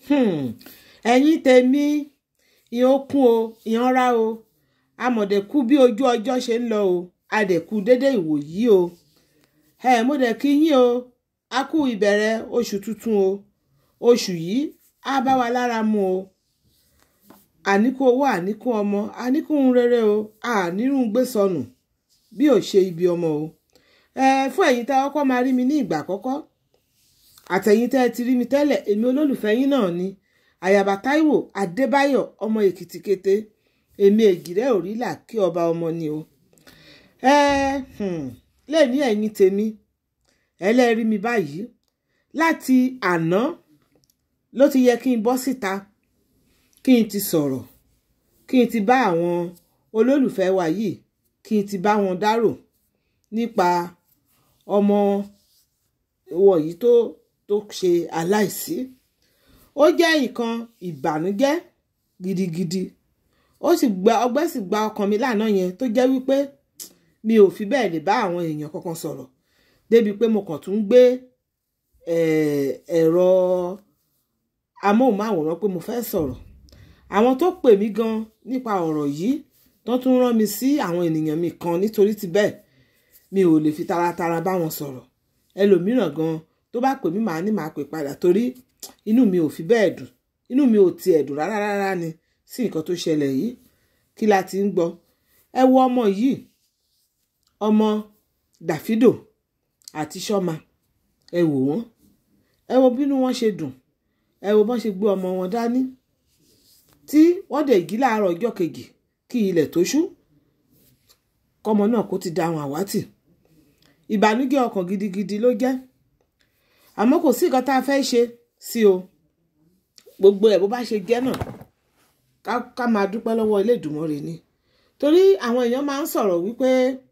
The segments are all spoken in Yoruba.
ẹ̀yin tèmi ìyẹn kún o ìyẹn rá o amọ̀dẹ̀kú bí ojú ọjọ́ ṣe ń lọ o adẹ̀kú dédé ìwòyí o ẹ mo dẹ̀ kí yín o a kú ìbẹ̀rẹ̀ oṣù tuntun o oṣù yìí á bá wa lára mu o àníkú owó àníkú ọmọ àníkú rere o ànírùn gbé sọnù bí ò ṣe ibi ọmọ o ẹ fún ẹ̀yin tẹ́ ọkọ máa rí mi ní ìgbà àkọ́kọ́ àtẹ̀yin tẹ́ ẹ ti rí mi tẹ́lẹ̀ èmi olólùfẹ́ yín náà ni àyàbá táíwò adébáyọ̀ ọmọ èkìtì kété èmi ègìrẹ́ òrílà kí ọba ọmọ ni o ẹ lè ní ẹ̀yin tèmi ẹlẹ́rìí mi báyìí láti àná ló ti yẹ kí n bọ́ síta kí n ti sọ̀rọ̀ kí n ti bá àwọn olólùfẹ́ wa yìí kí n ti bá wọn dárò nípa ọmọ wọ̀nyí tó tó ṣe aláìsí ó jẹ́ nǹkan ìbànújẹ́ gidigidi ó sì gba ọgbẹ́ sì gba ọkàn mi lánàá yẹn tó jẹ́ wípé mi ò fi bẹ́ẹ̀ lè bá àwọn èèyàn kankan sọ̀rọ̀ débi pé mo kàn tún gbé ẹ̀rọ amóhùnmáwòrán pé mo fẹ́ sọ̀rọ̀ àwọn tó pè mí gan nípa ọ̀rọ̀ yìí tó tún rán mi sí àwọn ènìyàn mi kan nítorí ti bẹ́ẹ̀ mi ò lè fi taratara bá wọn sọ̀rọ̀ ẹlòmíràn gan tó bá pè mí màá ní màá pè padà torí inú mi ò fi bẹ́ẹ̀ dùn inú mi ò tiẹ̀ dùn rárá rárá ni sí nǹkan tó ṣẹlẹ̀ yìí kí la ti ń gbọ́ ẹ wo ọmọ yìí ọmọ Davido àti Sọ́mà ẹ wò wọ́n ẹ wo bínú wọn ṣe dùn ẹ wo bọ́n ṣe gbé ọmọ wọn dání tí wọ́n dẹ̀ jí láàárọ̀ ọjọ́ kejì kí ilẹ̀ tó ṣú kọ́mọ náà kó ti da àwọn àwátì ìbànújẹ́ ọkàn gidigidi ló jẹ́ àmọ́ kò sí nǹkan tá a fẹ́ ṣe sí o gbogbo ẹ̀ bó bá ṣe jẹ́ náà ká máa dúpẹ́ lọ́wọ́ ilé Èdùmàrè ni torí àwọn èèyàn máa ń sọ̀rọ̀ wípé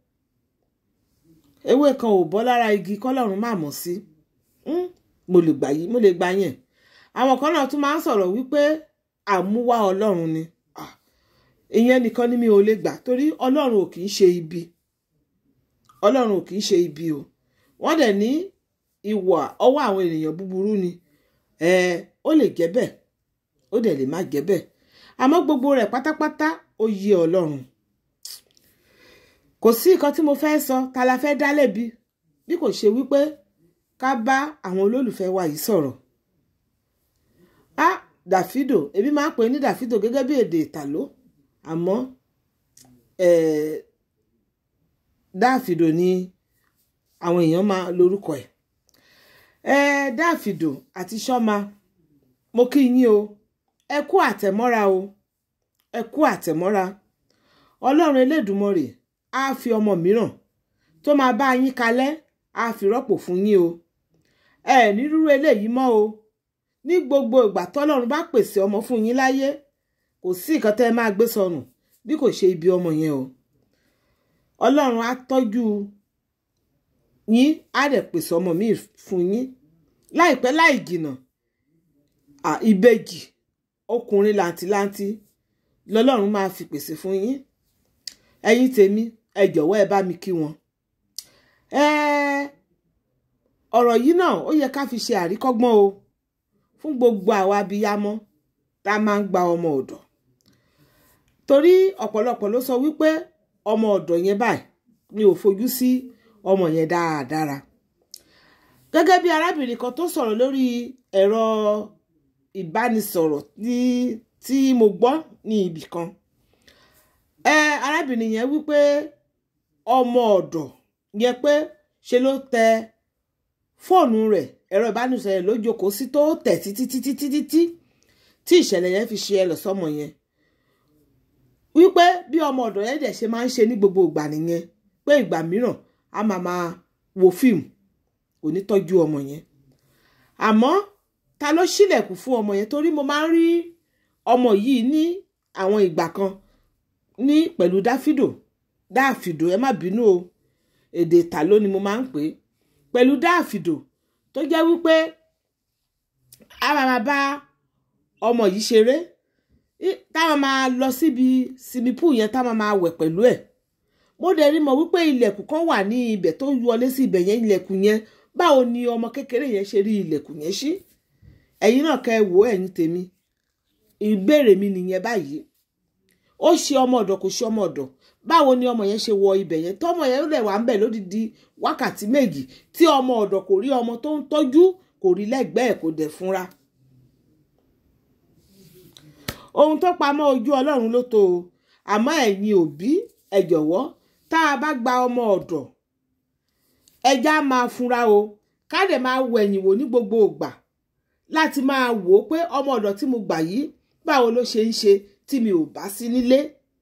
ewé kan ò bọ́ lára igi kọ́lọ́run má mọ̀ sí mo lè gbà yí mo lè gbà yẹn àwọn kan náà tún máa ń sọ̀rọ̀ wípé àmúwá ọlọ́run ni ìyẹn nìkan ni mi ò lè gbà torí ọlọ́run ò kì í ṣe ibi ọlọ́run ò kì í ṣe ibi o wọ́n dẹ̀ ní ìwà ọwọ́ àwọn ènìyàn búburú ni ó lè jẹ́ bẹ́ẹ̀ ó dẹ̀ lè má jẹ́ bẹ́ẹ̀ àmọ́ gbogbo rẹ̀ pátápátá ó yé ọlọ́run kò sí nǹkan tí mo fẹ́ sọ ta la fẹ́ dá lẹ́bi bí kò ṣe wípé ká bá àwọn olólùfẹ́ wa yìí sọ̀rọ̀ á Davido èmi máa ń pè ní Davido gẹ́gẹ́ bí èdè ìtàló àmọ́ Davido ni àwọn èèyàn máa lórúkọ ẹ̀ Davido àti Sọ́mà mo kí yín o ẹ kú àtẹ̀mọ́ra o ẹ kú àtẹ̀mọ́ra ọlọ́run elédùmarè á fi ọmọ mìíràn tó máa bá yín kalẹ̀ á fi rọ́pò fún yín o ẹ ní rúrú eléyìí mọ́ o ní gbogbo ìgbà tọ́lọ́run bá pèsè ọmọ fún yín láyé kò sí nǹkan tẹ́ ẹ máa gbé sọnù bí kò ṣe ibi ọmọ yẹn o ọlọ́run á tọ́jú yín á dẹ̀ pèsè ọmọ míì fún yín láìpẹ́ láì jìnnà ìbejì ọkùnrin làǹtìlanti lọ́lọ́run máa fi pèsè fún yín ẹ̀yin tèmi ẹ jọ̀wọ́ ẹ bá mi kí wọn. ọ̀rọ̀ yìí náà ó yẹ ká fi ṣe àríkọ́gbọ́n o fún gbogbo àwa abiyamọ tá a máa ń gba ọmọ ọ̀dọ̀ torí ọ̀pọ̀lọpọ̀ ló sọ wípé ọmọ ọ̀dọ̀ yẹn báyìí mi ò fojú sí ọmọ yẹn dáadáa gẹ́gẹ́ bí arábìnrin kan tó sọ̀rọ̀ lórí ẹ̀rọ ìbánisọ̀rọ̀ tí tí mo gbọ́ ní ibì kan ẹ arábìnrin yẹn wípé ọmọ ọ̀dọ̀ yẹn pé ṣe ló tẹ fóònù rẹ̀ ẹ̀rọ ìbánisọ̀rọ̀ rẹ̀ ló jókòó sí tó tẹ̀ títí títí títí tí tí ìṣẹ̀lẹ̀ yẹn fi ṣe ẹlẹ̀ sọ́mọ yẹn wípé bí ọmọ ọ̀dọ̀ yẹn dẹ̀ ṣe máa ń ṣe ní gbogbo ìgbà nìyẹn pé ìgbà mìíràn a máa máa wo fíìmù kò ní tọ́jú ọmọ yẹn àmọ́ ta ló ṣílẹ̀kùn fún ọmọ yẹn torí mo máa ń rí ọmọ yìí ní àwọn ìgbà kan ní pẹ̀lú dáfídò dáàfìdò ẹ má bínú o èdè ìtàló ni mo máa ń pè é pẹ̀lú dáàfìdò tó jẹ́ wípé a máa bá ọmọ yìí ṣeré táwọn máa lọ síbi simipu yẹn táwọn máa wẹ̀ pẹ̀lú ẹ̀ mo dẹ̀ rí mọ̀ wípé ilẹ̀kùn kan wà ní ibẹ̀ tó wọlé sí ibẹ̀ yẹn ilẹ̀kùn yẹn báwo ni ọmọ kékeré yẹn ṣe rí ilẹ̀kùn yẹn ṣí ẹ̀yin náà kẹ́ ẹ wò ó ẹ̀yin tèmi ìbéèrè mi nìyẹn báyìí ó ṣe ọmọ ọ̀dọ̀ kò ṣe ọmọ ọ̀dọ̀ báwo ni ọmọ yẹn ṣe wọ ibẹ̀ yẹn tọmọ yẹn lè wà ń bẹ̀ lódìdí wákàtí méjì tí ọmọ ọ̀dọ̀ kò rí ọmọ tó ń tọ́jú kò rí lẹ́gbẹ̀ẹ́ kò dẹ̀ fúnra ohun tó pamọ́ ojú ọlọ́run ló tó o àmọ́ ẹ̀yin òbí ẹ jọ̀wọ́ tá a bá gba ọmọ ọ̀dọ̀ ẹja máa fúnra o ká dẹ̀ máa wo ẹ̀yìn wò ní gbogbo ìgbà láti máa wò ó pé ọmọ ọ̀dọ̀ tí mo gbà yìí báwo ló ṣe ń ṣe tí mi ò bá sí nílé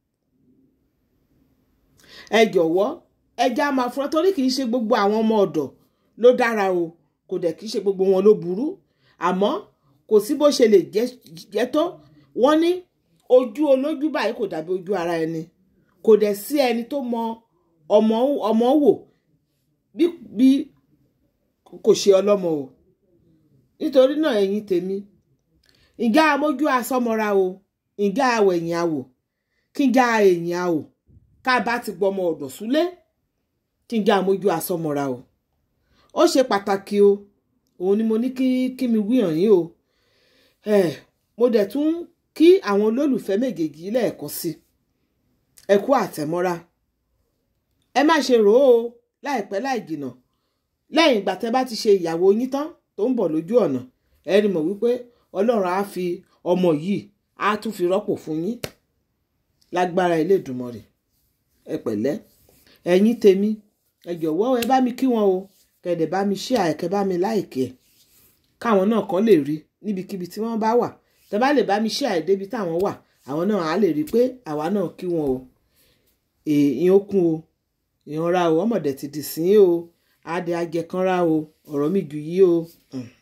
ẹ jọ̀wọ́ ẹja máa fúnra torí kì í ṣe gbogbo àwọn ọmọ ọ̀dọ̀ ló dára o kò dẹ̀ kì í ṣe gbogbo wọn ló burú àmọ́ kò sí bó ṣe lè jẹ́ tó wọ́n ní ojú olójú báyìí kò dàbí ojú ara ẹni kò dẹ̀ sí ẹni tó mọ ọmọ ọmọ wò bí bí kò ṣe ọlọ́mọ o nítorí náà ẹ̀yin tèmi ìgá amójú asọmọra o ìgá awẹ̀yìn awò kí n já ẹ̀yìn awò ká bá ti gbọmọ ọ̀dọ̀ súlé kí n já amójú asọmọra o ó ṣe pàtàkì o òun ni mo ní kí kí mi wí hàn yín o ẹ mo dẹ̀ tún kí àwọn olólùfẹ́ méjèèjì lẹ́ẹ̀kan sí ẹ kú àtẹ̀mọ́ra ẹ má ṣe rò ó láìpẹ́ láì jìnà lẹ́yìn ìgbà tẹ́ bá ti ṣe ìyàwó yín tán tó ń bọ̀ lójú ọ̀nà ẹ rí mọ̀ wípé ọlọ́run á fi ọmọ yìí á tún fi rọ́pò fún yín lágbára Elédùmarè ẹ pẹ̀lẹ́ ẹ̀yin tèmi ẹ jọ̀wọ́ ẹ bá mi kí wọn o kẹ̀dẹ̀ bá mi ṣí àìkẹ́ bá mi láìkẹ́ káwọn náà kàn lè rí níbikíbi tí wọ́n bá wà tẹ́ bá lè bá mi ṣí àìdébi táwọn wà àwọn náà á lè rí pé àwa náà kí wọn o èèyàn ó kún o ìyanra o ọmọdé ti dì sí o adé ajẹkanra o ọ̀rọ̀ mi jù yí o. Mm.